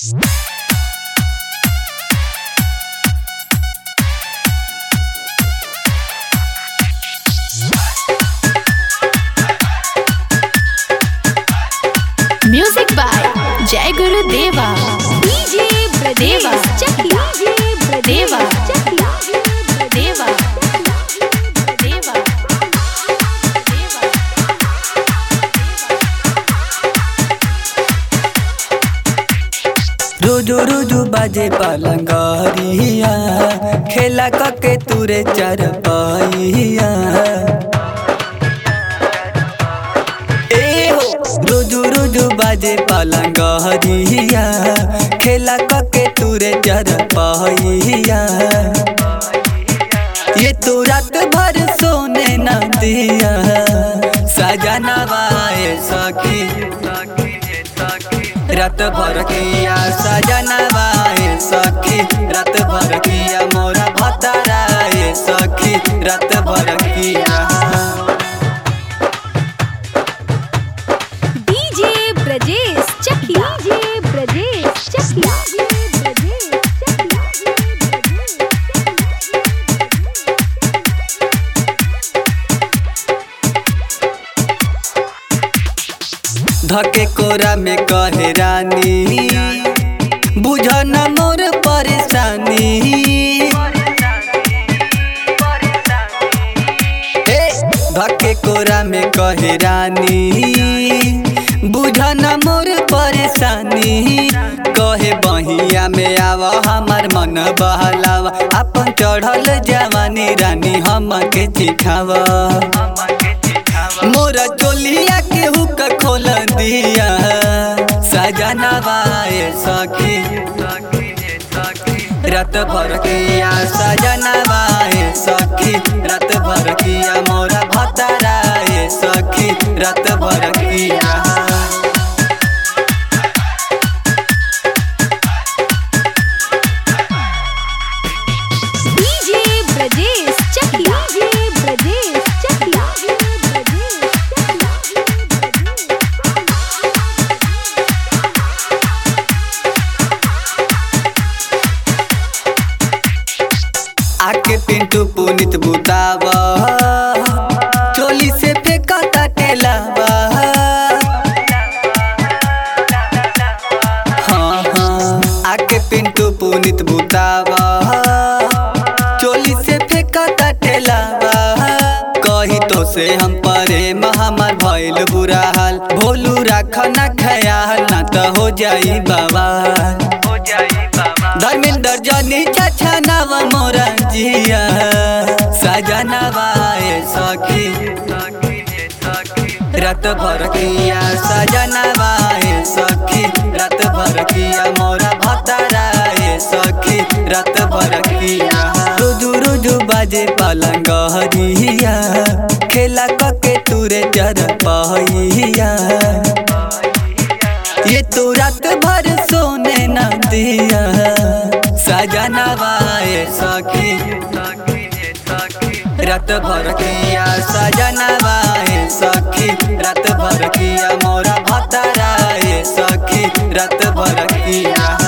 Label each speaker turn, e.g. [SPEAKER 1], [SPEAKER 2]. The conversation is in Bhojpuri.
[SPEAKER 1] म्यूजिक बाय जय गुरु देवा
[SPEAKER 2] डीजे
[SPEAKER 1] देवा।
[SPEAKER 2] ब्रदेवा चकिया डीजे
[SPEAKER 1] देवा।
[SPEAKER 2] चकिया
[SPEAKER 1] देवा देवा
[SPEAKER 3] रोजो रोजो बाजे पलंगरिया खेला कके तुरे चर पाइया ए हो रोजो रोजो बाजे पलंगरिया खेला कके तुरे चर पाइया ये तो रात भर सोने न दिया सजना बाए सखी रात भर किया सजना बाए सखी रात भर किया मोरा भताराए सखी रात भर किया
[SPEAKER 2] डीजे ब्रजेश चकिया डीजे ब्रजेश चकिया
[SPEAKER 3] धके कोरा में कहे रानी बुझ न मोर परेशानी ए, धके कोरा में कहे रानी बुझ न मोर परेशानी कहे बहिया में आव हमार मन बहलावा अपन चढ़ल जवानी रानी हमके चिखावा मोरा चोलिया के हुक खोल दिया सजना बाए सखी रात भर किया सजना बाए सखी रात भर किया मोरा भताराए सखी रात भर किया
[SPEAKER 2] डीजे ब्रजेश चकिया डीजे ब्रजेश चकिया
[SPEAKER 3] आके पिंटू पुनित बुतावा चोली से फेंका टेलावा हाँ हाँ आके पिंटू पुनित बुतावा चोली से फेंका टेलावा कही तो से हम परे हमार भइल बुरा हाल भोलू राख ना ख्याल ना तो हो जाई बाबा धर्मेंद्र जनी चाचा नव मोरा जिया सजना बाए सखी रात भर किया सजना बाए सखी रात भर किया मोरा भताराए सखी रात भर किया रुजु रुजु बाजे पलंग हरिया खेला कके तुरे जर पहिया ये तो रात भर सोने न दिया सजना बाए सखी रात भर किया सजना बाए सखी रात भर किया मोरा भताराए सखी रात भर किया